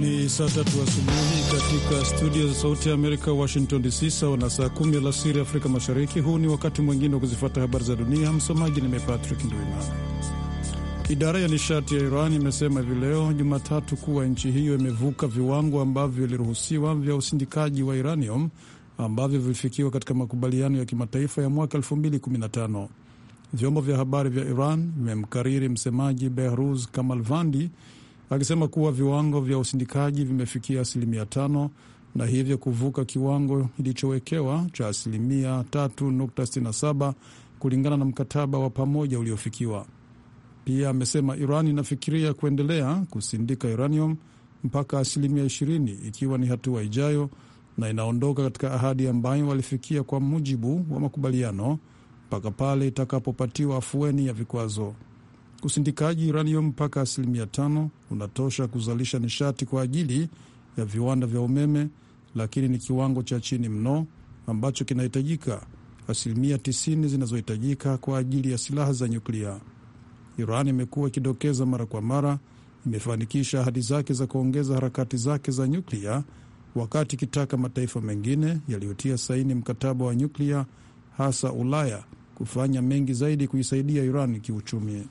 Ni saa tatu asubuhi katika studio za Sauti ya Amerika, Washington DC, sawa na saa kumi alasiri Afrika Mashariki. Huu ni wakati mwingine wa kuzifuata habari za dunia. Msomaji ni mimi Patrick Ndwimana. Idara ya nishati ya Iran imesema hivi leo Jumatatu kuwa nchi hiyo imevuka viwango ambavyo viliruhusiwa vya usindikaji wa uranium ambavyo vilifikiwa katika makubaliano ya kimataifa ya mwaka 2015. Vyombo vya habari vya Iran vimemkariri msemaji Behruz Kamalvandi akisema kuwa viwango vya usindikaji vimefikia asilimia tano na hivyo kuvuka kiwango kilichowekewa cha asilimia 3.67 kulingana na mkataba wa pamoja uliofikiwa. Pia amesema Iran inafikiria kuendelea kusindika uranium mpaka asilimia 20 ikiwa ni hatua ijayo, na inaondoka katika ahadi ambayo walifikia kwa mujibu wa makubaliano mpaka pale itakapopatiwa afueni ya vikwazo. Usindikaji uranium mpaka asilimia tano unatosha kuzalisha nishati kwa ajili ya viwanda vya umeme, lakini ni kiwango cha chini mno ambacho kinahitajika, asilimia 90 zinazohitajika kwa ajili ya silaha za nyuklia. Iran imekuwa ikidokeza mara kwa mara imefanikisha ahadi zake za kuongeza harakati zake za nyuklia, wakati ikitaka mataifa mengine yaliyotia saini mkataba wa nyuklia, hasa Ulaya, kufanya mengi zaidi kuisaidia Iran kiuchumi.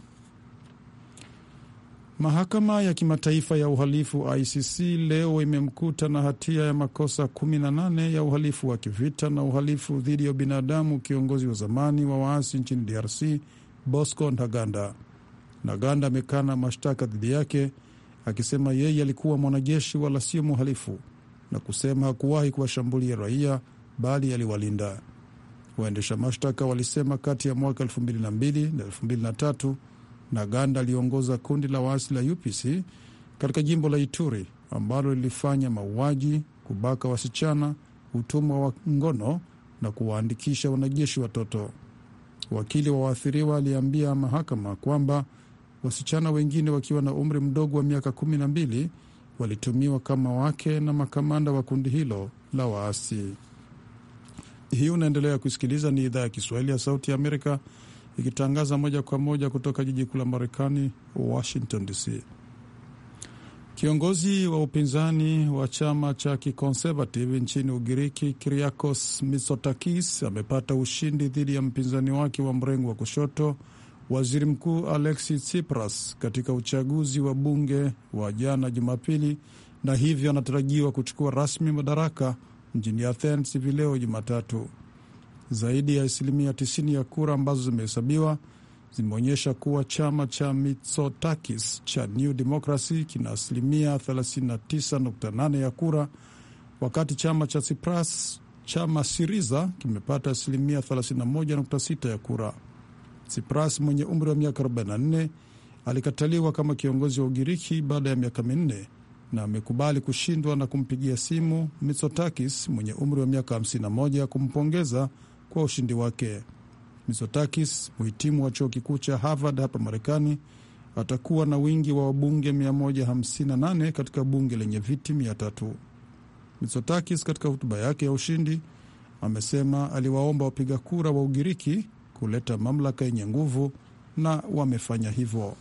Mahakama ya Kimataifa ya Uhalifu ICC leo imemkuta na hatia ya makosa 18 ya uhalifu wa kivita na uhalifu dhidi ya binadamu kiongozi wa zamani wa waasi nchini DRC Bosco Ntaganda. Ntaganda amekana mashtaka dhidi yake akisema yeye alikuwa mwanajeshi wala sio mhalifu na kusema hakuwahi kuwashambulia raia bali aliwalinda. Waendesha mashtaka walisema kati ya mwaka 2002 na 2003 Ntaganda aliongoza kundi la waasi la UPC katika jimbo la Ituri ambalo lilifanya mauaji, kubaka wasichana, utumwa wa ngono na kuwaandikisha wanajeshi watoto. Wakili wa waathiriwa aliambia mahakama kwamba wasichana wengine wakiwa na umri mdogo wa miaka kumi na mbili walitumiwa kama wake na makamanda wa kundi hilo la waasi. Hii unaendelea kusikiliza, ni idhaa ya Kiswahili ya Sauti ya Amerika ikitangaza moja kwa moja kutoka jiji kuu la Marekani, Washington DC. Kiongozi wa upinzani wa chama cha kiconservative nchini Ugiriki, Kyriakos Mitsotakis amepata ushindi dhidi ya mpinzani wake wa mrengo wa kushoto, waziri mkuu Alexis Tsipras, katika uchaguzi wa bunge wa jana Jumapili, na hivyo anatarajiwa kuchukua rasmi madaraka mjini Athens hivi leo Jumatatu. Zaidi ya asilimia 90 ya kura ambazo zimehesabiwa zimeonyesha kuwa chama cha Mitsotakis cha New Democracy kina asilimia 39.8 ya kura, wakati chama cha Tsipras chama Siriza kimepata asilimia 31.6 ya kura. Tsipras mwenye umri wa miaka 44 alikataliwa kama kiongozi wa Ugiriki baada ya miaka minne na amekubali kushindwa na kumpigia simu Mitsotakis mwenye umri wa miaka 51 kumpongeza kwa ushindi wake. Mitsotakis, mhitimu wa chuo kikuu cha Harvard hapa Marekani, atakuwa na wingi wa wabunge 158 katika bunge lenye viti 300. Mitsotakis katika hotuba yake ya ushindi amesema aliwaomba wapiga kura wa Ugiriki kuleta mamlaka yenye nguvu na wamefanya hivyo.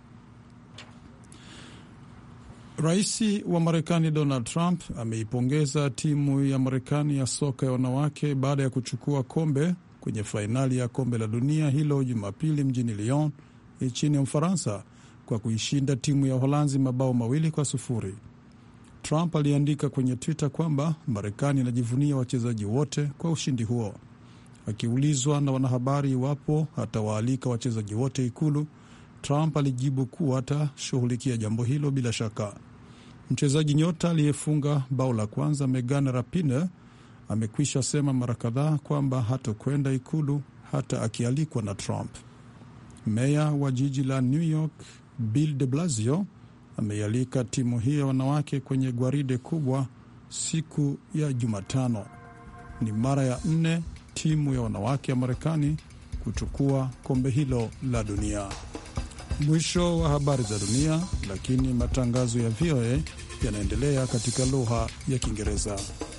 Rais wa Marekani Donald Trump ameipongeza timu ya Marekani ya soka ya wanawake baada ya kuchukua kombe kwenye fainali ya kombe la dunia hilo Jumapili mjini Lyon nchini Ufaransa kwa kuishinda timu ya Uholanzi mabao mawili kwa sufuri. Trump aliandika kwenye Twitter kwamba Marekani inajivunia wachezaji wote kwa ushindi huo. Akiulizwa na wanahabari iwapo atawaalika wachezaji wote Ikulu, Trump alijibu kuwa atashughulikia jambo hilo bila shaka. Mchezaji nyota aliyefunga bao la kwanza Megan Rapinoe amekwisha sema mara kadhaa kwamba hatokwenda Ikulu hata akialikwa na Trump. Meya wa jiji la New York Bill de Blasio ameialika timu hiyo ya wanawake kwenye gwaride kubwa siku ya Jumatano. Ni mara ya nne timu ya wanawake ya Marekani kuchukua kombe hilo la dunia. Mwisho wa habari za dunia, lakini matangazo ya VOA yanaendelea katika lugha ya Kiingereza.